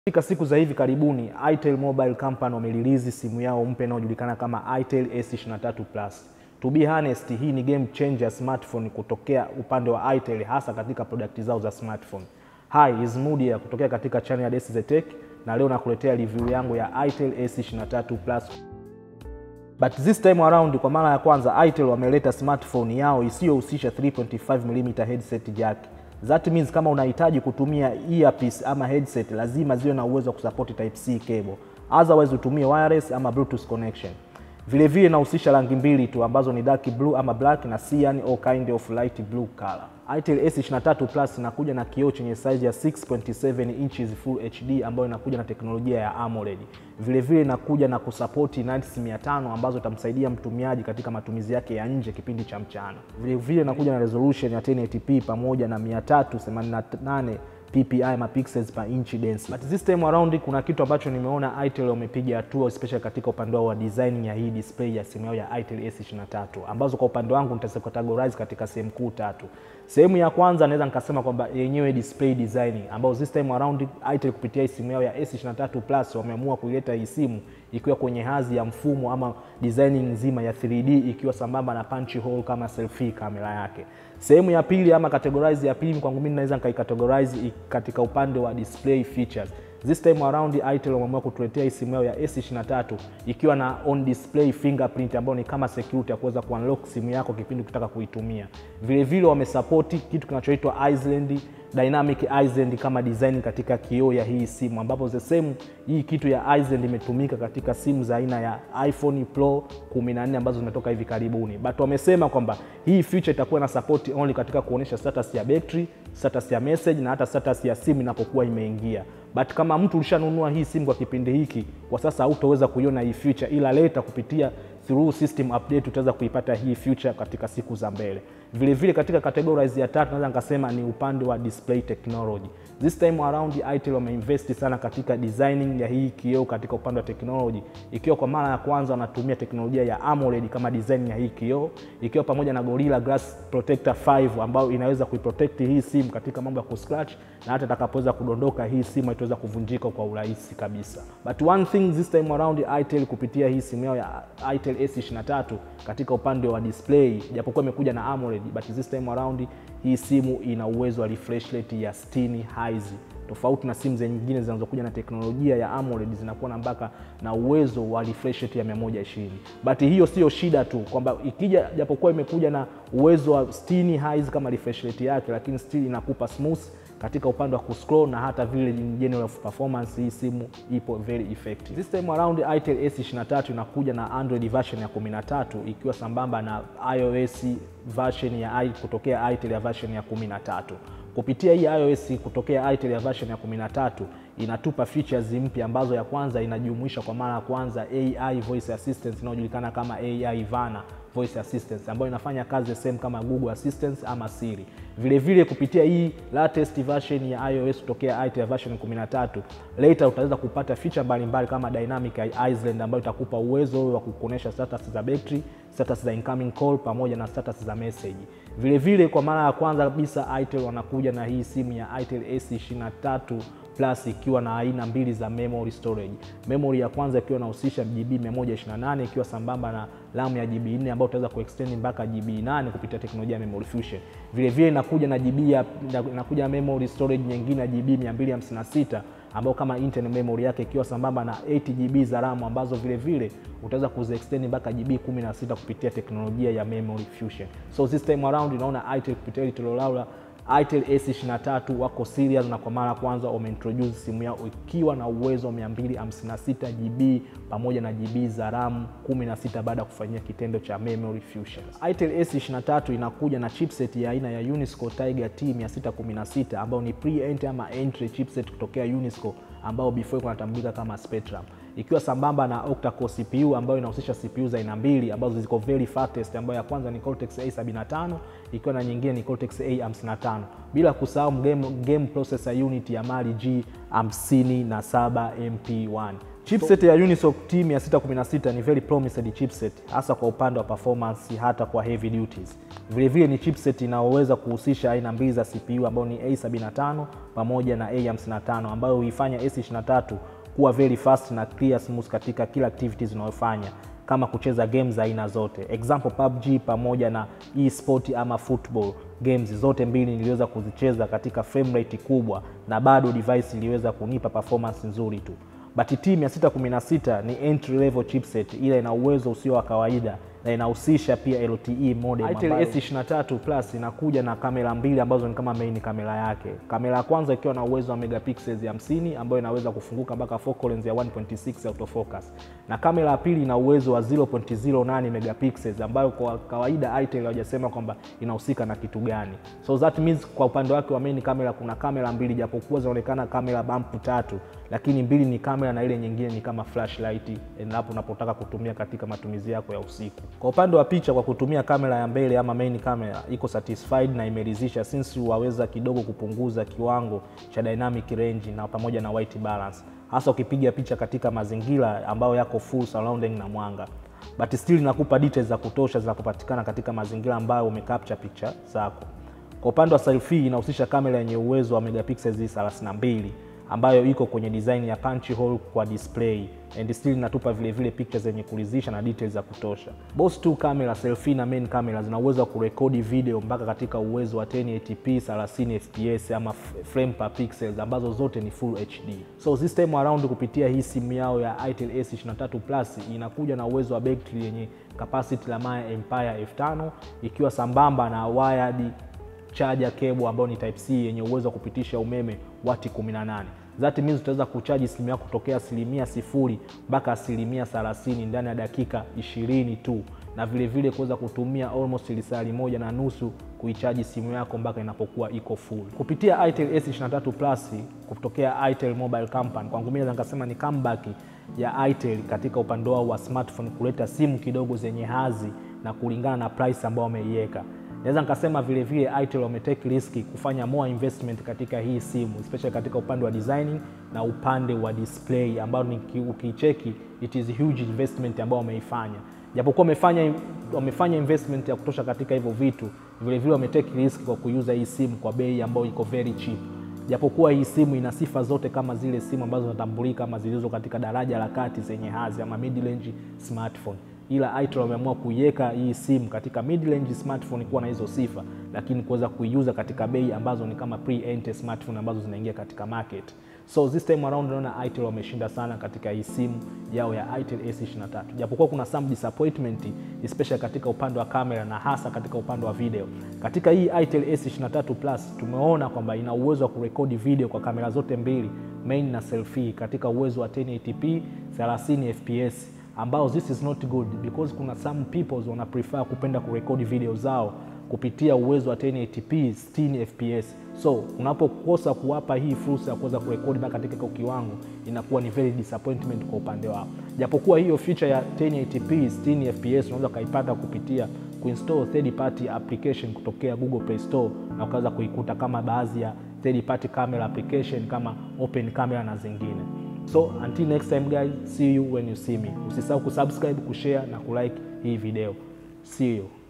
Katika siku za hivi karibuni Itel Mobile Company wamerelease simu yao mpya inayojulikana kama Itel S23 Plus. To be honest, hii ni game changer smartphone kutokea upande wa Itel hasa katika product zao za smartphone. Hi, is Mudi ya kutokea katika channel ya Desi the Tech na leo nakuletea review yangu ya Itel S23 Plus. But this time around kwa mara ya kwanza Itel wameleta smartphone yao isiyohusisha 3.5mm headset jack. That means kama unahitaji kutumia earpiece ama headset lazima ziwe na uwezo wa kusupport type C cable. Otherwise utumie wireless ama bluetooth connection. Vile vile inahusisha rangi mbili tu ambazo ni dark blue ama black na cyan or kind of light blue color. Itel S23 Plus inakuja na kioo chenye size ya 6.7 inches full HD ambayo inakuja na teknolojia ya AMOLED. Vile vile inakuja na kusapoti nits 500 ambazo itamsaidia mtumiaji katika matumizi yake ya nje kipindi cha mchana. Vile vile inakuja na resolution ya 1080p pamoja na 388 ppi ama pixels per inch density. But this time around kuna kitu ambacho nimeona Itel wamepiga hatua especially katika upande wao wa design ya hii display ya simu yao ya Itel S23 ambazo kwa upande wangu nitacategorize katika sehemu kuu tatu. Sehemu ya kwanza naweza nikasema kwamba yenyewe display design ambao this time around Itel kupitia simu yao ya S23 Plus wameamua kuileta hii simu ikiwa kwenye hadhi ya mfumo ama designing nzima ya 3D ikiwa sambamba na punch hole kama selfie kamera yake. Sehemu ya pili ama categorize ya pili kwangu mimi naweza nikaikategorize katika upande wa display features. This time around Itel wameamua kutuletea hii simu yao ya S23 ikiwa na on display fingerprint ambayo ni kama security ya kuweza kuunlock simu yako kipindi ukitaka kuitumia. Vile vile wamesapoti kitu kinachoitwa Island dynamic Island kama design katika kioo ya hii simu, ambapo the same hii kitu ya Island imetumika katika simu za aina ya iPhone Pro 14 ambazo zimetoka hivi karibuni, but wamesema kwamba hii feature itakuwa na support only katika kuonyesha status ya battery, status ya message na hata status ya simu inapokuwa imeingia. But kama mtu ulishanunua hii simu kwa kipindi hiki, kwa sasa hautaweza kuiona hii feature, ila leta kupitia through system update utaweza kuipata hii feature katika siku za mbele. Vile vile katika categorize ya tatu naweza nikasema ni upande wa display technology. This time around Itel wameinvest sana katika designing ya hii kioo katika upande wa technology, ikiwa kwa mara ya kwanza wanatumia teknolojia ya AMOLED kama design ya hii kioo, ikiwa pamoja na Gorilla Glass Protector 5 ambayo inaweza kuiprotect hii simu katika mambo ya kuscratch na hata itakapoweza kudondoka hii simu haitaweza kuvunjika kwa urahisi kabisa. But one thing this time around Itel kupitia hii simu yao ya Itel S23 katika upande wa display, japokuwa imekuja na AMOLED, but this time around hii simu ina uwezo wa refresh rate ya 60 Hz tofauti na simu nyingine zinazokuja na teknolojia ya AMOLED zinakuwa na mpaka na uwezo wa refresh rate ya 120. But hiyo sio shida tu kwamba ikija, japokuwa imekuja na uwezo wa 60 Hz kama refresh rate yake, lakini still inakupa smooth katika upande wa kuscroll na hata vile general performance, hii simu ipo very effective. This time around Itel S23 inakuja na Android version ya 13 ikiwa sambamba na iOS version ya kutokea Itel ya version ya 13. Kupitia hii iOS kutokea Itel ya version ya 13 inatupa features mpya ambazo ya kwanza inajumuisha kwa mara ya kwanza AI voice assistant inayojulikana kama AI Vana voice assistant ambayo inafanya kazi same kama Google Assistant ama Siri. Vile vile kupitia hii latest version ya iOS kutokea Itel version 13, later utaweza kupata feature mbalimbali kama dynamic Island ambayo itakupa uwezo wa kukuonesha status za battery, status za incoming call pamoja na status za message. Vile vile kwa mara ya kwanza kabisa Itel wanakuja na hii simu ya Itel S23 Plus ikiwa na aina mbili za memory storage. Memory ya kwanza ikiwa inahusisha GB 128 ikiwa sambamba na RAM ya GB 4 ambayo utaweza kuextend mpaka GB 8 kupitia teknolojia ya Memory Fusion. Vile vile inakuja na GB ya inakuja na memory storage nyingine ya GB 256 ambayo kama internal memory yake ikiwa sambamba na 8 GB za RAM ambazo vile vile utaweza kuziextend mpaka GB 16 kupitia teknolojia ya Memory Fusion. So this time around unaona Itel kupitia ile toleo Itel S23 wako serious na kwa mara ya kwanza wameintroduce simu yao ikiwa na uwezo wa 256 GB pamoja na GB za RAM 16 baada ya kufanyia kitendo cha Memory Fusion. Itel S23 inakuja na chipset ya aina ya Unisco Tiger T616 ambayo ni pre-entry ama entry chipset kutokea Unisco ambao before kunatambulika kama Spectrum ikiwa sambamba na octa-core CPU ambayo inahusisha CPU za aina mbili ambazo ziko very fastest, ambayo ya kwanza ni Cortex A75 ikiwa na nyingine ni Cortex A55, bila kusahau game, game processor unit ya Mali G57 MP1. Chipset ya Unisoc T616 ni very promised chipset hasa kwa upande wa performance hata kwa heavy duties. Vile vile ni chipset inayoweza kuhusisha aina mbili za CPU ambayo ni A75 pamoja na A55 ambayo huifanya S23 kuwa very fast na clear smooth katika kila activities unayofanya kama kucheza games za aina zote, example PUBG pamoja na e-sport ama football games zote mbili niliweza kuzicheza katika frame rate kubwa, na bado device iliweza kunipa performance nzuri tu. But T616 ni entry level chipset, ila ina uwezo usio wa kawaida na inahusisha pia LTE modem. Itel S23 Plus inakuja na kamera mbili ambazo ni kama main kamera yake. Kamera ya kwanza ikiwa na uwezo wa megapixels 50 ambayo inaweza kufunguka mpaka focal length ya 1.6 autofocus, na kamera ya pili ina uwezo wa 0.08 megapixels ambayo kwa kawaida Itel hawajasema kwamba inahusika na kitu gani. So that means kwa upande wake wa main kamera kuna kamera mbili, japokuwa zinaonekana kamera bump tatu, lakini mbili ni kamera na ile nyingine ni kama flashlight endapo unapotaka kutumia katika matumizi yako ya usiku. Kwa upande wa picha, kwa kutumia kamera ya mbele ama main camera iko satisfied na imeridhisha, since waweza kidogo kupunguza kiwango cha dynamic range na pamoja na white balance, hasa ukipiga picha katika mazingira ambayo yako full surrounding na mwanga, but still inakupa details za kutosha za kupatikana katika mazingira ambayo umecapture picha zako. Kwa upande wa selfie inahusisha kamera yenye uwezo wa megapixels 32 ambayo iko kwenye design ya punch hole kwa display and still inatupa vile vile pictures zenye kuridhisha na details za kutosha. Both two camera selfie na main camera zina uwezo wa kurekodi video mpaka katika uwezo wa 1080p 30 fps ama frame per pixels ambazo zote ni full HD. So this time around kupitia hii simu yao ya Itel S23 Plus inakuja na uwezo wa battery yenye capacity la maya Empire F5 ikiwa sambamba na wired charger cable ambayo ni type C yenye uwezo wa kupitisha umeme wati 18. That means utaweza kuchaji simu yako kutokea asilimia sifuri mpaka asilimia 30 ndani ya dakika 20 tu, na vilevile kuweza kutumia almost lisali moja na nusu kuichaji simu yako mpaka inapokuwa iko full kupitia Itel S23 Plus kutokea Itel Mobile Company. Kwangu mimi naweza nikasema ni comeback ya Itel katika upande wao wa smartphone kuleta simu kidogo zenye hazi na kulingana na price ambayo wameiweka naweza nikasema vile vile Itel wametake riski kufanya more investment katika hii simu especially katika upande wa designing na upande wa display ambao ukicheki it is huge investment ambao wameifanya, japokuwa wamefanya wamefanya investment ya kutosha katika hivyo vitu, vile vile wametake risk kwa kuuza hii simu kwa bei ambayo iko very cheap, japokuwa hii simu ina sifa zote kama zile simu ambazo zinatambulika kama zilizo katika daraja la kati zenye hazi ama mid range smartphone ila Itel wameamua kuiweka hii simu katika mid range smartphone kuwa na hizo sifa, lakini kuweza kuiuza katika bei ambazo ni kama pre-entry smartphone ambazo zinaingia katika market. So this time around naona Itel wameshinda sana katika hii simu yao ya Itel S23, japokuwa kuna some disappointment especially katika upande wa kamera na hasa katika upande wa video. Katika hii Itel S23 Plus tumeona kwamba ina uwezo wa kurekodi video kwa kamera zote mbili, main na selfie, katika uwezo wa 1080p 30 fps ambao this is not good because kuna some people wana prefer kupenda kurekodi video zao kupitia uwezo wa 1080p 60 fps. So unapokosa kuwapa hii fursa ya kuweza kurekodi mpaka katika kiwango, inakuwa ni very disappointment kwa upande wao, japokuwa hiyo feature ya 1080p 60 fps unaweza ukaipata kupitia kuinstall third party application kutokea Google Play Store na ukaweza kuikuta kama baadhi ya third party camera application kama Open Camera na zingine. So until next time guys, see you when you see me. Usisahau kusubscribe, kushare na kulike hii video. See you.